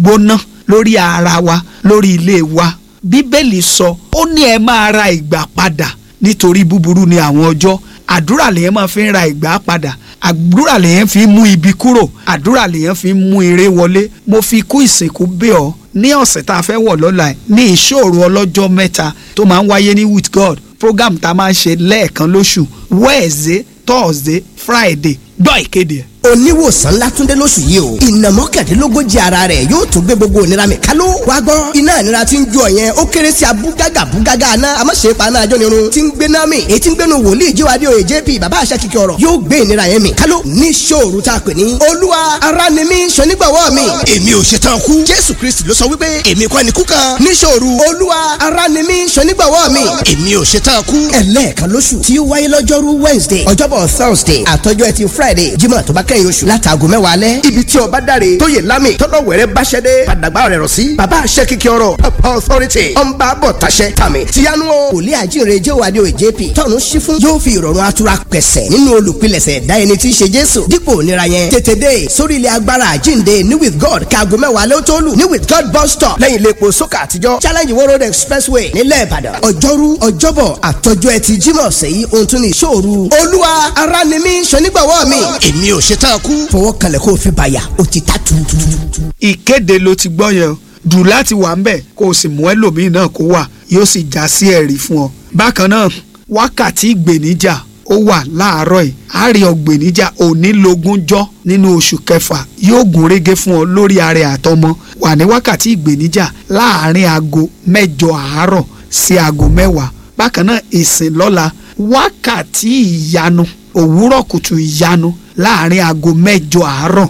gbóná lórí ara wa lórí ilé wa bíbélì sọ ó ní ẹ máa ra ìgbà padà nítorí búburú ni àwọn ọjọ́ àdúrà lèyàn máa fi ń ra ìgbà padà àdúrà lèyàn fi ń mú ibi kúrò àdúrà lèyàn fi ń mú ire wọlé mo fi kú ìsìnkú bẹ̀ ọ́ ní ọ̀sẹ̀ tá a fẹ́ wọ̀ lọ́la ẹ̀ ní ìṣòro ọlọ́jọ́ mẹ́ta tó máa ń wáyé ní with god program tá a máa ń ṣe lẹ́ẹ̀kan lóṣù wednesday thursday friday gbọ́ ìkéde ẹ̀ oníwòsàn látúndé lóṣù yìí o ìnà mọ́kàndínlógójì ara rẹ̀ yóò tún gbé gbogbo ìnira mi kálú wá gbọ́ iná ìnira tí ń jó ọ̀yẹn ó kéré sí abúgágà búgágà aná amáṣe paná ajọ́ nirun tí ń gbé náà mi èyí tí ń gbénu wòlíì jíwádìí òye jp bàbá àṣà kìkì ọ̀rọ̀ yóò gbé ìnira yẹn mi kálú ní ṣòru tá a pè ní olúwa ara ni mí ṣonígbàwọ́ mi èmi ò ṣetán kú jésù kristi ló sọ wípé èmi kọ́ ni kú kan ní ṣòru olúwa ara ni mí ṣonígbàwọ́ mi èmi ò ṣetán kú ẹlẹ́ẹ̀kan lóṣù tí ó wáyé lọ́jọ́rú wednesday ọjọ́bọ̀ thursday àtọ́jọ́ ẹtì friday jímọ̀ tó bá kẹ́yìn oṣù látàgò mẹ́wàá alẹ́ ibi tí ọba dáre tó yẹ lámì tọ́lọ̀ wẹ̀rẹ́ báṣẹ́dé padàgbà rẹ̀ rọ̀ sí bàbá àṣẹ kíkẹ́ ọ̀rọ̀ papa authority ọ̀nba bọ̀ tàṣẹ tàmì tìyanu o wòlíì àjíǹre jẹ́wàdí òye jp tọ́nu sí fún yóò fi ìrọ̀rùn atura pẹ̀sẹ̀ nínú olùpilẹ̀sẹ̀ dá ẹni tí í ṣe jésù dípò nira yẹn tètè dé sórí ilẹ̀ agbára àjíǹde ní with god kaago mẹ́wàá alẹ́ tó lù ní with god bus stop lẹ́yìn ilé epo sókà àtijọ́ challenge world road expressway nílẹ̀ ìbàdàn ọjọ́rú ọjọ́bọ̀ àtọ́jọ́ ẹtì jímọ̀ sẹ́yìn ohun tún ní ìṣòro olúwa ara ni mí ṣonígbàwọ́ mi èmi ò ṣetán kú fọwọ́ kalẹ̀ kó o fi bàyà o ti ta tuurutu. ìkéde ló ti gbọ́ yẹn o dùn láti wà ńbẹ̀ kó o sì mú ẹlòmíì náà kó wà yóò sì já sí ẹ̀rí fún ọ. bákan náà wákàtí ìgbèníjà ó wà láàárọ̀ yìí àárẹ̀ ọ̀gbèníjà onílógúnjọ́ nínú oṣù kẹfà yóò gún régé fún ọ lórí ààrẹ àtọmọ wà ní wákàtí ìgbèníjà láàárín aago mẹ́jọ àárọ̀ sí aago mẹ́wàá bákan náà ìsìn lọ́la wákàtí ìyanu òwúrọ̀ kùtù ìyanu láàrin aago mẹ́jọ àárọ̀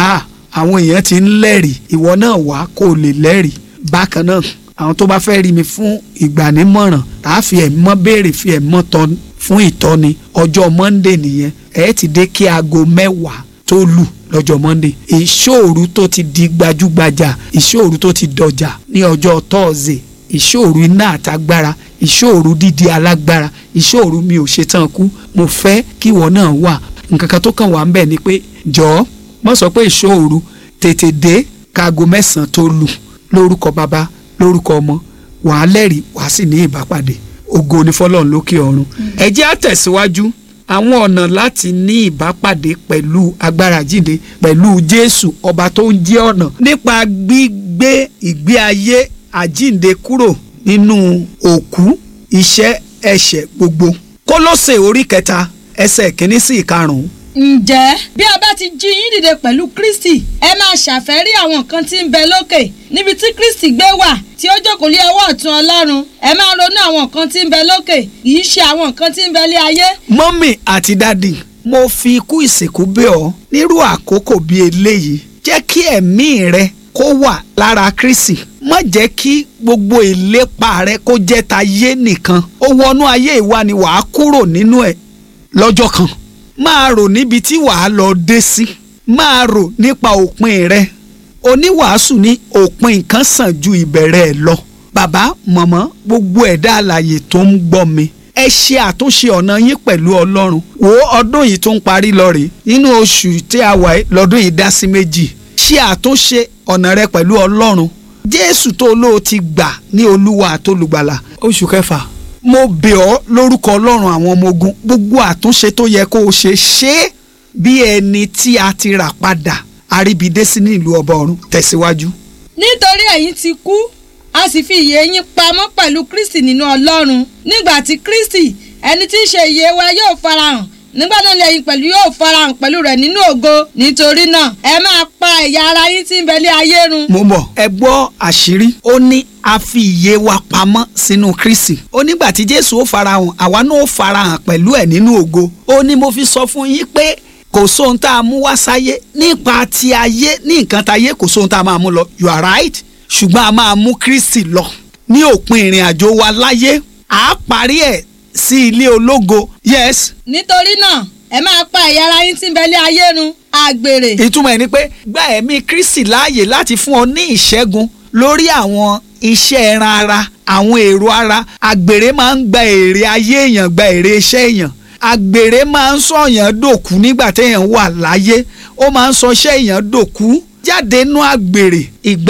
àwọn èèyàn ti ń lẹ́rìí ìwọ náà wá kó o lè lẹ́rìí bákan náà àwọn tó bá fẹ́ rí mi fún ìgbànímọ̀ràn tá a fi ẹ̀mọ́ béèrè fi ẹ̀mọ́ tọ́ fún ìtọ́ni ọjọ́ monday nìyẹn ẹ̀ ti dé kí aago mẹ́wàá tó lù lọ́jọ́ monday ìṣòru tó ti di gbajúgbajà ìṣòru tó ti dọjà ní ọjọ́ thursday ìṣòru iná àtagbára ìṣòru dídi alágbára ìṣòru mi ò ṣetán kú mo fẹ́ kíwọ náà wà nǹkan kan tó kàn wá ń bẹ̀ ni pé jọ̀ọ́ mọ̀ sọ pé ìṣòro tètè dé kaago mẹ́sàn-án tó lù lórúkọ bàbá lórúkọ ọmọ wàá lẹ́rìí wàá sì ní ìbápadé ògo ni fọlọ́run lókè ọ̀run. ẹ jẹ́ á tẹ̀síwájú àwọn ọ̀nà láti ní ìbápàdé pẹ̀lú agbára jíǹde pẹ̀lú jésù ọba tó ń jẹ́ ọ̀nà nípa gbígbé ìgbé ayé àjíǹde kúrò nínú òkú iṣẹ́ ẹ̀ṣẹ̀ gbogbo kólósè orí kẹta ẹsẹ̀ kìíní sí ìkarùn-ún ǹjẹ́ bí a bá ti jí yín dìde pẹ̀lú kristi ẹ máa ṣàfẹ́rí àwọn nǹkan tí ń bẹ lókè níbi tí kristi gbé wà tí ó jókòó lé ọwọ́ ọ̀tún ọlọ́run ẹ máa ronú àwọn nǹkan tí ń bẹ lókè kì í ṣe àwọn nǹkan tí ń bẹ lé ayé. mọ́mì àti dádì mo fi ikú ìsìnkú bẹ̀ ọ́ nírú àkókò bíi eléyìí jẹ́ kí ẹ̀mí rẹ kó wà lára kristi má jẹ́ kí gbogbo ìlépa rẹ kó jẹ́ tayé nìkan ó wọnú ayé ìwà ni wàá kúrò nínú ẹ̀ lọ́jọ́ kan máa rò níbi tí wàá lọ dé sí máa rò nípa òpin rẹ oníwàásù ní òpin nǹkan sàn ju ìbẹ̀rẹ̀ ẹ̀ lọ bàbá mọ̀mọ́ gbogbo ẹ̀dá àlàyé tó ń gbọ́ mi ẹ ṣe àtúnṣe ọ̀nà yín pẹ̀lú ọlọ́run wo ọdún yìí tó ń parí lọ rèé nínú oṣù tí a wà lọ́dún yìí dá sí méjì ṣe àtúnṣe ọ̀nà rẹ pẹ̀lú ọlọ́run jésù tó lóò ti gbà ní olúwa àtolùgbàlà oṣù kẹfà mo bẹ̀ ọ́ lórúkọ ọlọ́run àwọn ọmọ ogun gbogbo àtúnṣe tó yẹ kó o ṣe ṣe é bí ẹni tí a ti rà padà àríbidé sí ní ìlú ọba ọ̀run tẹ̀síwájú. nítorí ẹ̀yin ti kú a sì fi ìyè yín pamọ́ pẹ̀lú kristi nínú ọlọ́run nígbà tí kristi ẹni tí í ṣe ìyè wa yóò farahàn nígbà náà lẹ́yìn pẹ̀lú yóò farahàn pẹ̀lú rẹ̀ nínú ògo nítorí náà ẹ máa pa ẹ̀yà ara yín tí ń bẹ lé ayé run. mo mọ̀ ẹ gbọ́ àṣírí ó ní a fi ìyè wa pamọ́ sínú kristi ó nígbà tí jésù ó farahàn àwa náà ó farahàn pẹ̀lú ẹ̀ nínú ògo ó ní mo fi sọ fún yín pé kò sóhun tá a mú wá sáyé nípa ti ayé ní nǹkan táyé kò sóhun tá a máa mú lọ you are right ṣùgbọ́n a máa mú kristi lọ ní òpin ìrìn àjò wa láyé à á parí ẹ̀ sí ilé ológo yes. nítorí náà ẹ máa pa ẹ̀yà ara yín tí ń bẹ lé ayé run àgbèrè. ìtumọ̀ ẹ̀ ni pé gba ẹ̀mí kristi láàyè láti fún ọ ní ìṣẹ́gun lórí àwọn iṣẹ́ ẹran ara àwọn èrò ara àgbèrè máa ń gba èrè ayé èèyàn gba èrè iṣẹ́ èèyàn àgbèrè máa ń sọ̀yàn dòkú nígbà téèyàn wà láyé ó máa ń sọ iṣẹ́ èèyàn dòkú jáde nú àgbèrè ìgbà